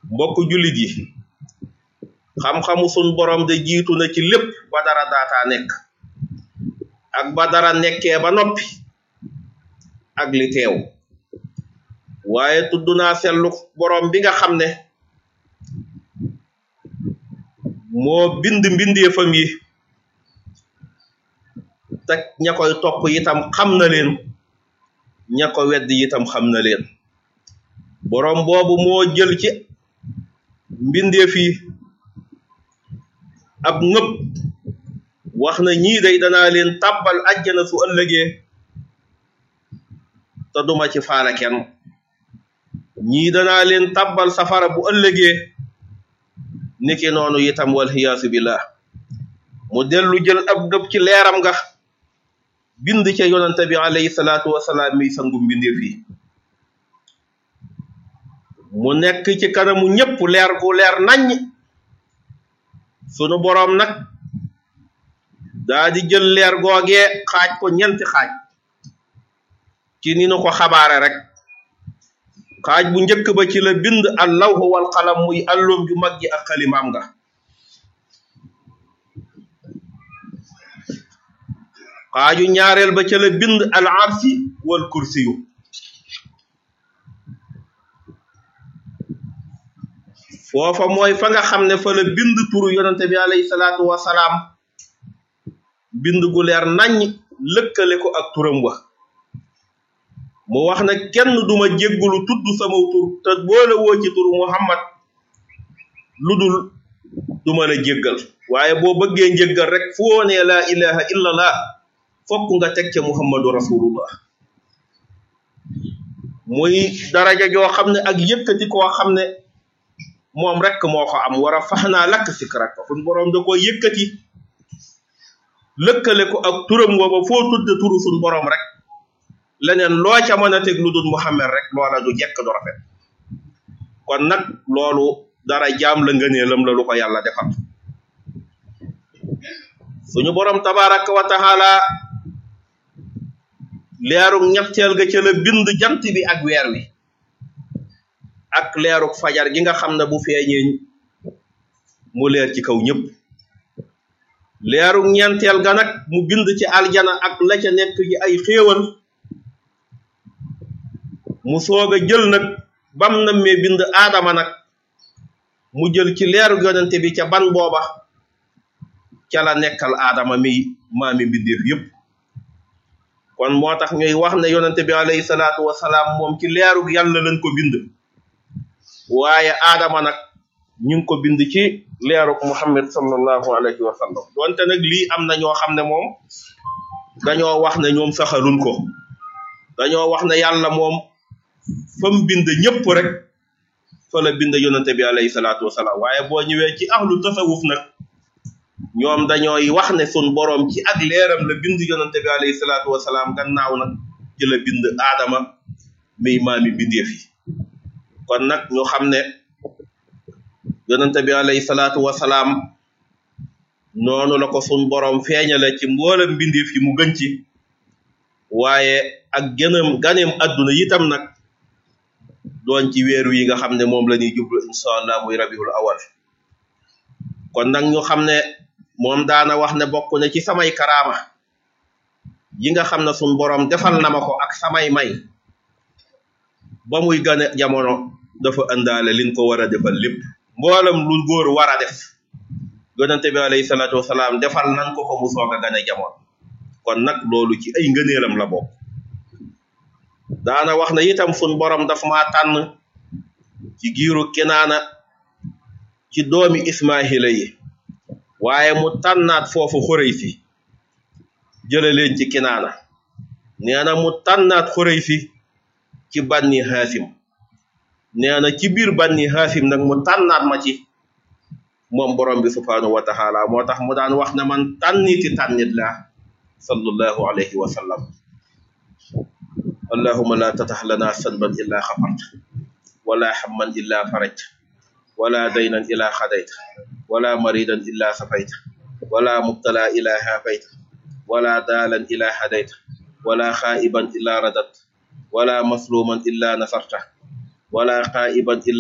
mbokk jullit yi xam-xamu sun borom de jiitu na ci lépp ba dara daataa nekk ak ba dara nekkee ba noppi ak li teew waaye tudd naa sellu borom bi nga xam ne moo bind mbindeefam yi te ña koy topp itam xam na leen ña ko wedd itam xam na leen borom boobu moo jël ci mbindeef yi ab ngëp wax na ñii day danaa leen tàbbal àjjana su ëllëgee te duma ci faala kenn ñii danaa leen tàbbal safara bu ëllëgee niki noonu itam wal xiyaasu billah mu dellu jël ab ngëp ci leeram nga bind ca yonante bi alayhi salaatu wasalaam mi sangu mbindeef yi mu nekk ci kanamu ñépp leer gu leer naññ sunu boroom nag daa di jël leer googee xaaj ko ñenti xaaj ci ni nu ko xabaare rek xaaj bu njëkk ba ci la bind al lawhu wal qalam muy allum ju mag ji ak xalimaam nga xaaju ñaareel ba ca la bind al arsi wal kursiyu foofa mooy fa nga xam ne fa la bind turu yonante bi alayhi salaatu wasalaam bind gu leer naññ lëkkale ko ak turam wa mu wax ne kenn duma jéggulu tudd sama tur te boole woo ci turu muhammad lu dul duma la jéggal waaye boo bëggee njéggal rek foo ne laa ilaha illallah fokk nga teg ca muhammadu rasulullah muy daraja joo xam ne ak yëkkati koo xam ne moom rek moo ko am war a fax naa lakk sikrak ko suñ boroom da ko yëkkati lëkkale ko ak turam wooba foo tudde turu suñ boroom rek leneen loo ca mën a teg lu dul muhammad rek loola du jekk du rafet kon nag loolu dara jaam la ngëneelam la lu ko yàlla defal suñu boroom tabaraka wa taala leerug ñetteel ga ca la bind jant bi ak weer wi ak leerug fajar gi nga xam ne bu feeñee mu leer ci kaw ñëpp leerug ñeenteel ga nag mu bind ci aljana ak la ca nekk ci ay xéewal mu soog a jël nag bam na mee bind aadama nag mu jël ci leerug yonente bi ca ban booba ca la nekkal aadama mi maami mbindeef yëpp kon moo tax ñuy wax ne yonente bi alayhi salaatu wasalaam moom ci leerug yàlla lañ ko bind waaye aadama nag ñu ngi ko bind ci leerug muhammad sallallahu alayhi wa sallam donte nag lii am na ñoo xam ne moom dañoo wax ne ñoom saxaluñ ko dañoo wax ne yàlla moom fa mu bind ñëpp rek fa la bind yonente bi alayhi salaatu wasalaam waaye boo ñëwee ci ahlu tasawuf nag ñoom dañooy wax ne sun boroom ci ak leeram la bind yonente bi alayhi salaatu wasalaam gannaaw nag ci la bind aadama miy maami bindeef yi kon nag ñu xam ne yonente bi alayhi salaatu wasalaam noonu la ko sun boroom feeñale ci mboolem bindeef yi mu gën ci waaye ak gënam ganeem adduna yitam nag doon ci weeru yi nga xam ne moom la ñuy jublu insha allah muy rabiul awal kon nag ñu xam ne moom daana wax ne bokk na ci samay karaama yi nga xam ne sun boroom defal na ma ko ak samay may ba muy gane jamono dafa ëndaale liñ ko war a defal lépp mboolam lu góor war a def yonente bi alayhi salaatu wasalaam defal nan ko ko mu soog a gane jamono kon nag loolu ci ay ngëneelam la bokk daana wax ne itam sun borom daf maa tànn ci giiru kinaana ci doomi ismaahila yi waaye mu tànnaat foofu xurey si jële leen ci kinaana nee na mu tànnaat xurey si ci banni haasim nee na ci biir banni haasim nag mu tànnaat ma ci moom borom bi subhaanahu wa taala moo tax mu daan wax ne man tànniti tànnit la sallallahu alayhi wa sallam allahuma la tatax lana sanban illa xafart wala hamman illa farajt wala daynan illa xadayt wala maridan illa safayt wala mubtala illa hafayt wala daalan illa hadayt wala xaa'iban illa radat wala masluman illa nasarta wala xaa'iban